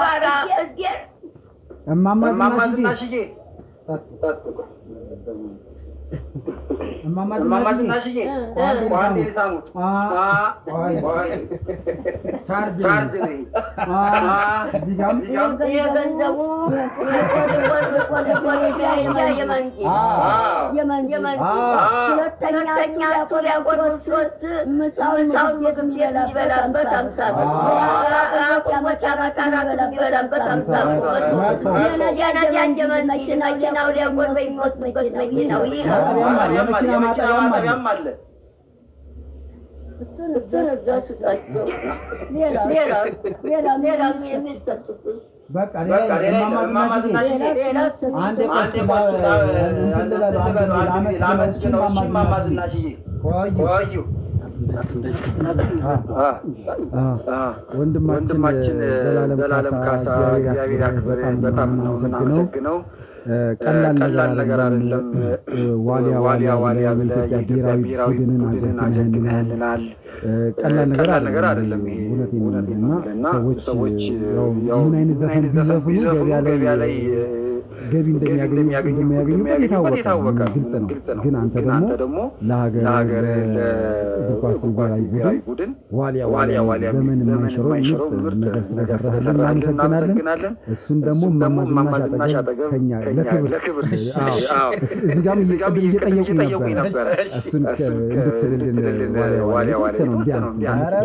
ጋራ እግዜር እማማ እማማ ዝናሽዬ ዝናሽዬ እማማ እማማ ዝናሽዬ ዝናሽዬ ቋንዴ ሳሙ አ ቆይ ቆይ ቻርጅ ቻርጅ ነኝ እዚህ ጋርም የገንዘቡ የመንጂ የመንጂ ሁለተኛ ጡር ያጎረሱ ሶስት ምሳውን ምግብ የሚበላበት አምሳ ብር ቁሞች አራጣና የሚበላበት አምሳ ብር የነዳጅ የመኪና መኪናው ሊያጎር በሚወስድበት መኪናው ይህ የመኪና ማጠቢያም አለ እሱን እዛ ስጣቸው ሌላ ሌላ ሌላ ሌላ የሚሰጡት በቃ በቃ ሌላ እማማ እማማ ዝናሽዬ ዝናሽዬ አንዴ አንዴ ቆይ ቆይ እንትን ልበሉ አንድ ልበሉ አንድ ለአመት ጊዜ ለአመት ነው ነው እሺ እሺ እማማ እማማ ዝናሽዬ ዝናሽዬ ቆዩ ቆዩ ወንድማችን ወንድማችን ዘላለም ካሳ እግዚአብሔር ያክብርህ በጣም ነው የምናመሰግነው። ቀላል ነገር አይደለም። ዋሊያ ዋሊያ ዋሊያ ብለህ የኢትዮጵያ ብሔራዊ ቡድንን አዘግነህልናል። ቀላል ነገር አይደለም። ይሄ እውነቴን ነው የምልህ እና ሰዎች ያው ምን አይነት ዘፈን ቢዘፍኑ ገበያ ላይ ገቢ እንደሚያገኙ እንደሚያገኙበት የታወቀ ነው፣ ግልጽ ነው። ግን አንተ ደግሞ ለሀገር ለእግር ኳስ ብሔራዊ ቡድን ዋሊያ ዋሊያ ዋሊያ ዘመን የማይሽረው ምርጥ ነገር ስለሰራህልን እናመሰግናለን። እሱን ደግሞ እማማ ዝናሽ አጠገብ ከኛ ለክብር አዎ፣ እዚህ ጋርም ቅድም እየጠየቁኝ ነበረ እሱን እንድትልልን ዋሊያ ዋሊያ ግልጽ ነው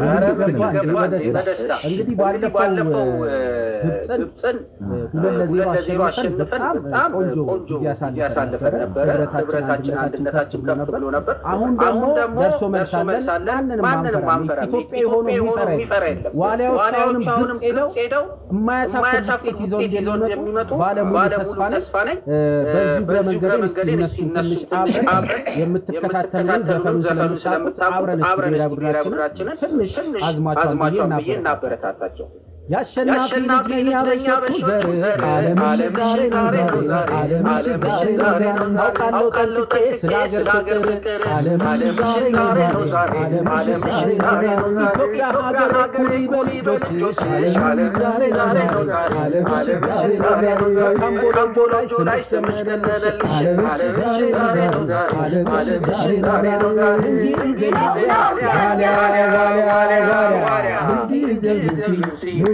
በደስታ እንግዲህ እንግዲህ ባለፈው ግብፅን ግብፅን ሁለት ለዜሮ ሁለት ለዜሮ አሸንፈን አሸንፈን በጣም ቆንጆ ቆንጆ ጊዜ አሳልፈን ነበረ። ህብረታችን አንድነታችን ከፍ ብሎ ነበር። አሁን ደግሞ ደርሶ መልስ አለን። ማንንም ማንንም አንፈራም። አንፈራም። ኢትዮጵያ የሆነ የሆነ የሚፈራ የለም። ዋሊያዎቹ አሁንም ግብፅ ሄደው የማያሳፍር ውጤት ይዘው እንደሚመጡ ባለሙሉ ተስፋ ነኝ። በዚሁ እግረ መንገዴ እስኪ እነሱ ትንሽ አብረን የምትከታተሉን ዘፈኑን ስለምታውቁት አብረን እስኪ ብሔራዊ ቡድናችንን ትንሽ አዝማቿን ብዬ እናበረታታቸው። የአሸናፊ ልጅ ነኝ ያበሾቹ ዘር ዓለምሽ ዛሬ ነው ዛሬ ዓለምሽ ዛሬ ነው ዛሬ አውቃለሁ ጠንቅቄ ስለ ሀገር ፍቅር ዓለምሽ ዛሬ ነው ዛሬ ዓለምሽ ዛሬ ነው ዛሬ ኢትዮጵያ ሀገር ኩሪ በልጆችሽ ዓለም ዛሬ ዛሬ ነው ዛሬ ዓለምሽ ዛሬ ነው ዛሬ ካምቦ ላይ ላይ ስምሽ ገነነልሽ ዓለምሽ ዛሬ ነው ዛሬ ዓለምሽ ዛሬ ነው ዛሬ እንግሊዝ ዋሊያ ዋሊያ ዋሊያ ዋሊያ ዋሊያ እንግሊዝ ሉሲ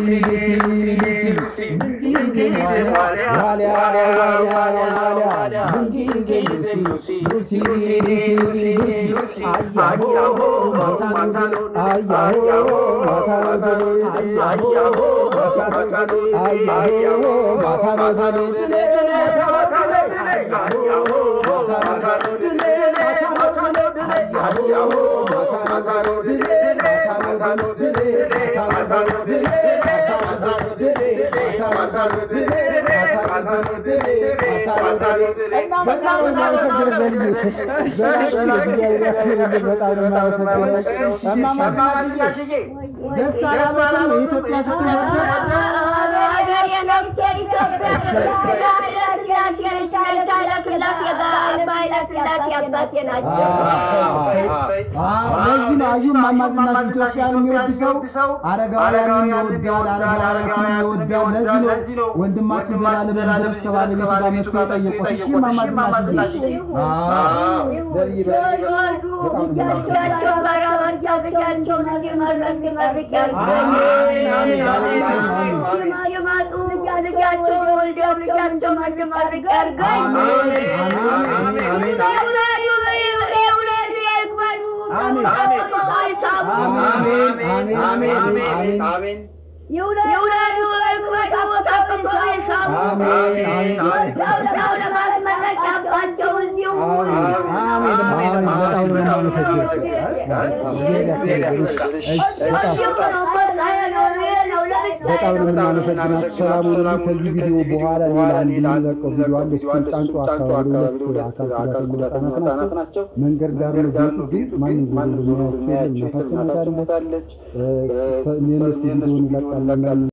ደስ አላለም የኢትዮጵያ ለዚህ ነው አዩ እማማ ዝናሽ ኢትዮጵያን የሚወድ ሰው አረጋውያንን ይወዳል፣ አረጋውያንን ይወዳል። ለዚህ ነው ወንድማችን ዘላለም ድረስ ከባለቤቱ ጋር መጥቶ የጠየቁት። እሺ እማማ ዝናሽዬ በጣም ነው የምናመሰግናችሁ። ሰላም ሁኑ። ከዚህ ቪዲዮ በኋላ ሌላ አንድ የሚለቀው ቪዲዮ አለ። እሱን ጫንጮ አካባቢ ሁለት አካል ጉዳተኛ ህጻናት ናቸው። መንገድ ዳር ነው ቢወጡ ግን ማንም ዞሮ እንደሚያያቸው የለም። እናታቸው ሞታለች። የእነሱ ቪዲዮን እንለቃለን።